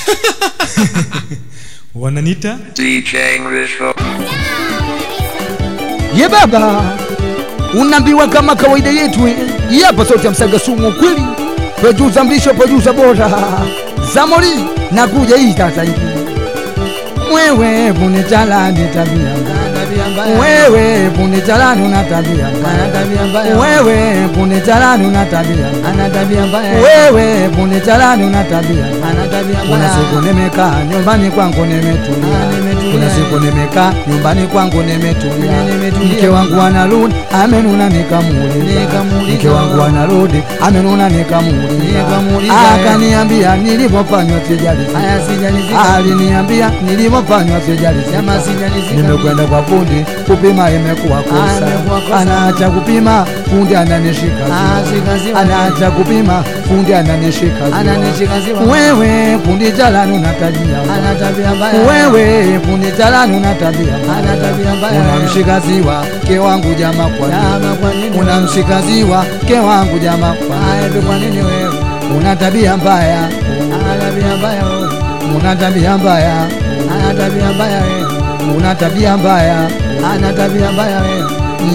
wananita DJ English for ye baba unaambiwa kama kawaida yetu eh. Hii hapa sauti ya msaga sumu ukweli producer mlisho producer bora zamori na kuja hii sasa hivi wewe bunitala tabia wewe bunitala una tabia wewe bunitala una tabia wewe bunitala una tabia kuna siku nimekaa nyumbani kwangu nimetulia kuna siku nimekaa nyumbani kwangu nimetulia mke wangu anarudi amenuna nikamuuliza mke wangu anarudi amenuna nikamuuliza akaniambia nilivyofanywa sijalizika aliniambia nilivyofanywa sijalizika nimekwenda kwa fundi kupima imekuwa kosa anaacha kupima fundi ananishika ziwa. anaacha kupima fundi ananishika ziwa. wewe fundi jalani una tabia wewe fundi jalani una tabia unamshika ziwa ke wangu jama kwa nini? unamshika ziwa ke wangu jama kwa nini? una tabia mbaya una tabia mbaya una tabia mbaya ana tabia mbaya wewe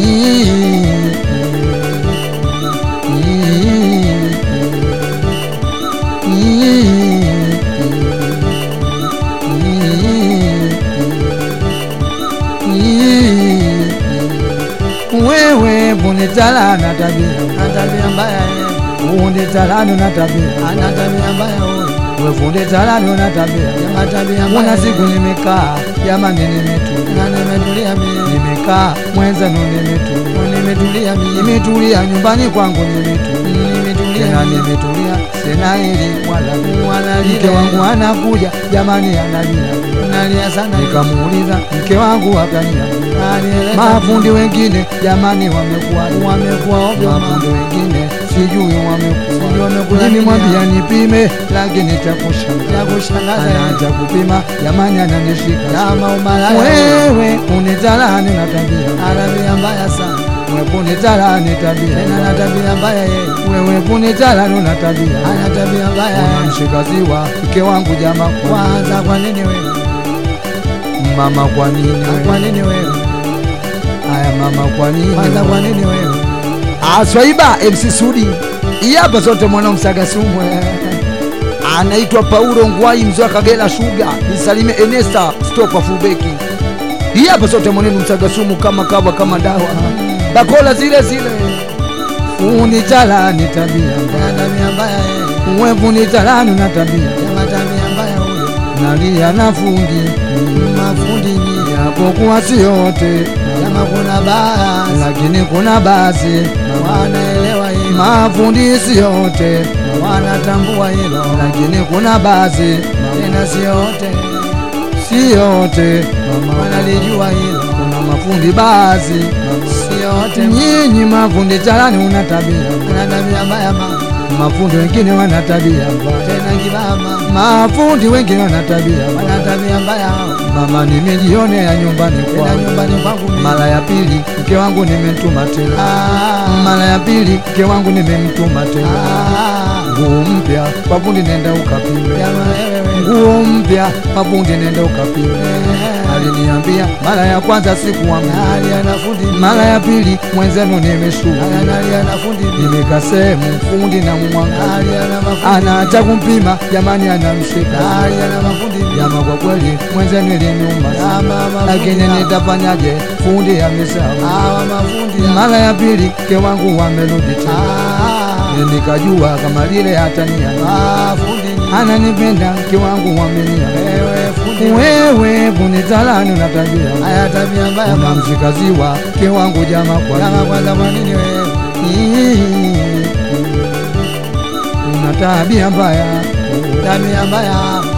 wewe bunitala na tabia fundi talano na tabia we fundi talano na tabia una siku nimekaa jamani nimetulia nimekaa mwenzenu nimetulia nimetulia nyumbani kwangu nimetulia tena nimetulia sena ili wala mke wangu anakuja jamani analia sana nikamuuliza mke wangu akania mafundi wengine jamani wamekuwa mafundi wengine sijui wamekuwa nimemwambia nipime lakini cha kushangaza anaanza kupima jamani ananishika wewe unitalani na tabia wewe unitalani tabia wewe unitalani una tabia unamshika ziwa mke wangu jama kwanza kwa nini wewe mama kwa nini kwa nini wewe aya mama kwa nini kwanza kwa nini wewe aswaiba MC Sudi hii hapa zote mwana msaga sumwe anaitwa Paulo Ngwai mzee wa Kagera Sugar nisalime Enesta stopa fubeki hii hapa zote mwanenu msaga sumu kama kawa kama dawa bakola zile zile unitala ni tabia wewe unitala na tabia nalia na fundi mafundi yapokuwa si yote kama kuna baadhi lakini kuna baadhi wanaelewa hilo mafundi si yote wanatambua hilo lakini kuna baadhi tena si yote si yote wanalijua hilo kuna mafundi baadhi si yote nyinyi mafundi chalani una tabia una tabia mbaya mama mafundi wengine wana tabia mbaya tena kibama mafundi wengine wana tabia wana tabia mbaya mama nimejionea nyumbani kwangu nyumbani kwangu mara ya pili mke wangu nimemtuma tena mara ya pili mke wangu nimemtuma tena nguo mpya kwa fundi nenda ukapime nguo mpya kwa fundi nenda ukapime aliniambia mara ya kwanza sikuamini mara ya pili mwenzenu nimeshuka nimekaa sehemu fundi na mwangalia anaacha kumpima jamani anamshika jama kwa kweli mwenzenu iliniuma lakini nitafanyaje fundi amesahau mara ya pili ke wangu wamerudi tena nikajua kama lile hatania ananipenda mke wangu wamenia wewe bunitalani una tabia haya tabia mbaya unamshika ziwa mke wangu jama kwa jama kwanza kwa nini wewe una tabia mbaya tabia mbaya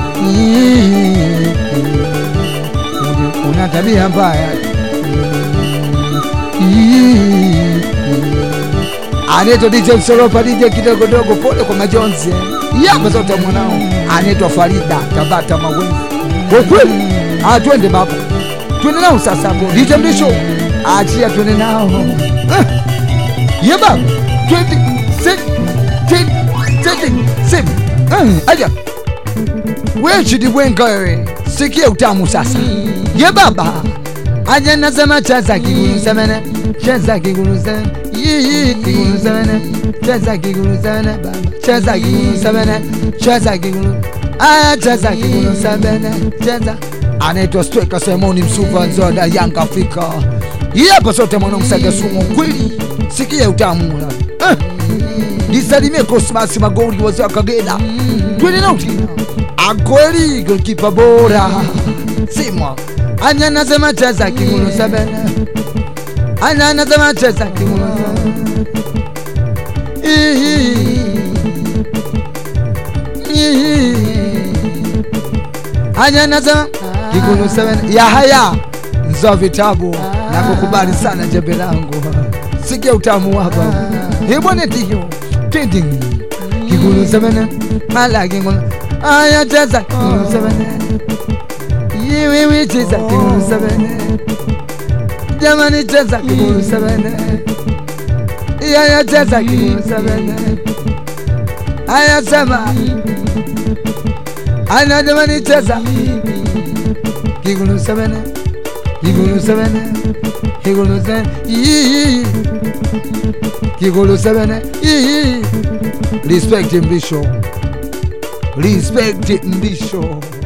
una tabia mbaya anaitwa DJ Msolopa, DJ kidogodogo, pole kwa majonzi yapa zote mwanao, anaitwa Farida Tabata Mawenzi. Kwa kweli, ah, twende baba, twende nao sasa hapo. DJ Mlisho, achia twende nao Eh, ye baba, twende, sit, sit, sit, sit, Eh, aja we chidibwenga wewe sikia utamu sasa ye baba aje nasema cheza kigulu semene cheza kigulu semene Yii, kigulu semene cheza kigulu semene baba cheza kigulu semene cheza kigulu aya cheza kigulu semene cheza anaitwa Stweka Simoni Msuva Nzoda Yanga Afrika hii hapa sote mwanamsaga sumu kweli sikia utamu eh. nisalimie Cosmas Magori wazee wa Kagera twende nauti akweli golkipa bora simwa anya nasema cheza kigulu sebene anya nasema cheza kigulu Ihi. Ihi. anya nasema kigulu sebene Yahaya nzoa vitabu na kukubali sana jembe langu sikia utamu hapa ibone tiyo tending kigulu sebene mala kigulu aya cheza kigulu sebene yiwiwi cheza kigulu sebene jamani cheza kigulu sebene yaya cheza kigulu sebene aya sema ana jamani cheza kigulu sebene kigulu sebene kigulu sebene Yii. kigulu sebene Yii. respect mbisho respect mbisho